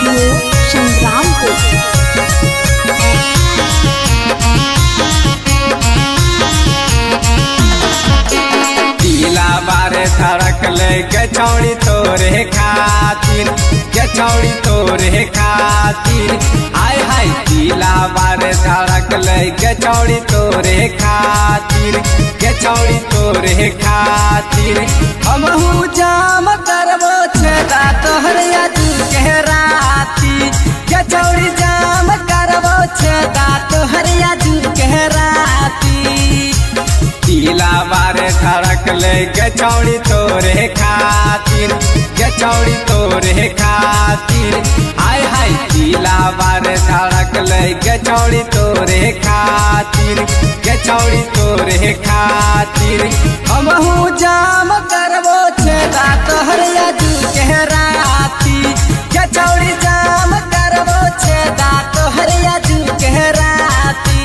studio Sangrampur पीला बारे धड़क ले गचौड़ी तोरे खातिर गचौड़ी तोरे खातिर हाय हाय पीला बारे धड़क ले गचौड़ी तोरे खातिर गचौड़ी तोरे खातिर हमहू जाम करबो छेदा तोहर यादू के राती गचौड़ी जाम करबो छेदा तोहर यादू के राती पीला बारे धड़क ले गचौड़ी तोरे खातिर गचौड़ी तोरे खातिर हाय हाय पीला बारे धड़क ले गचौड़ी तोरे खातिर गचौड़ी तोरे खातिर हमहू जाम करबो छेदा तोहर यादू के राती गचौड़ी जाम करबो छेदा तोहर यादू के राती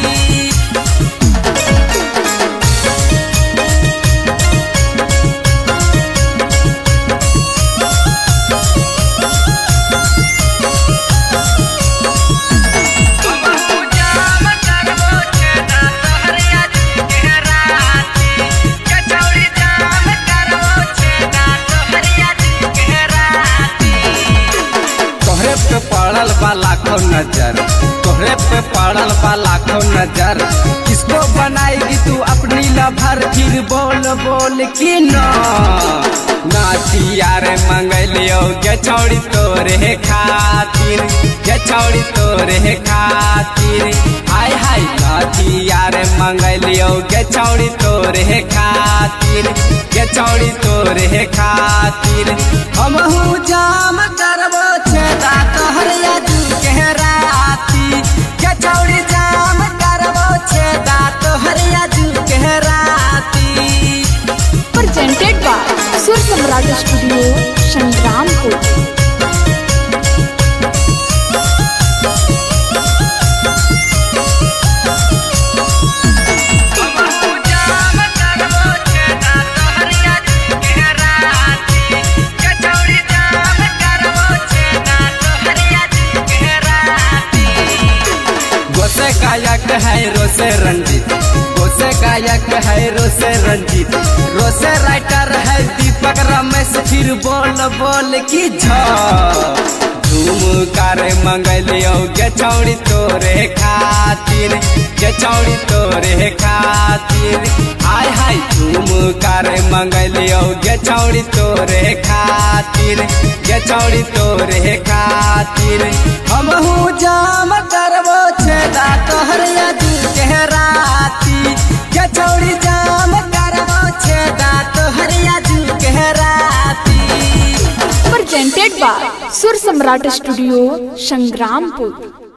तोहरे पे पड़ल बा लाखों नजर तोहरे पे पड़ल बा लाखों नजर किसको बनाएगी तू अपनी लभर फिर बोल बोल की न नाचिया रे मंगलियो गचौड़ी तोरे खातिर गचौड़ी तोरे खातिर हाय हाय नाचिया रे मंगलियो गचौड़ी तोरे खातिर गचौड़ी तोरे खातिर हमहू जाम करबो छेदा तोहर यादू के राती गचौड़ी जाम करबो छेदा तोहर यादू के राती presented by सुर सम्राट स्टूडियो संग्रामपुर गोसे गायक है रोसे रंजीत गोसे गायक है रोसे रंजीत रोसे राइटर है दीपक रमेश फिर बोल बोल की झ झूम कर मंगलियो गचौड़ी तोरे खातिर गचौड़ी तोरे खातिर हाय हाय झूम कर मंगलियो गचौड़ी तोरे खातिर गचौड़ी तोरे खातिर हमहू जाम करबो छेदा तोहर यादू के राती गचौड़ी जाम करबो छेदा तोहर यादू के राती presented by सुर सम्राट स्टूडियो संग्रामपुर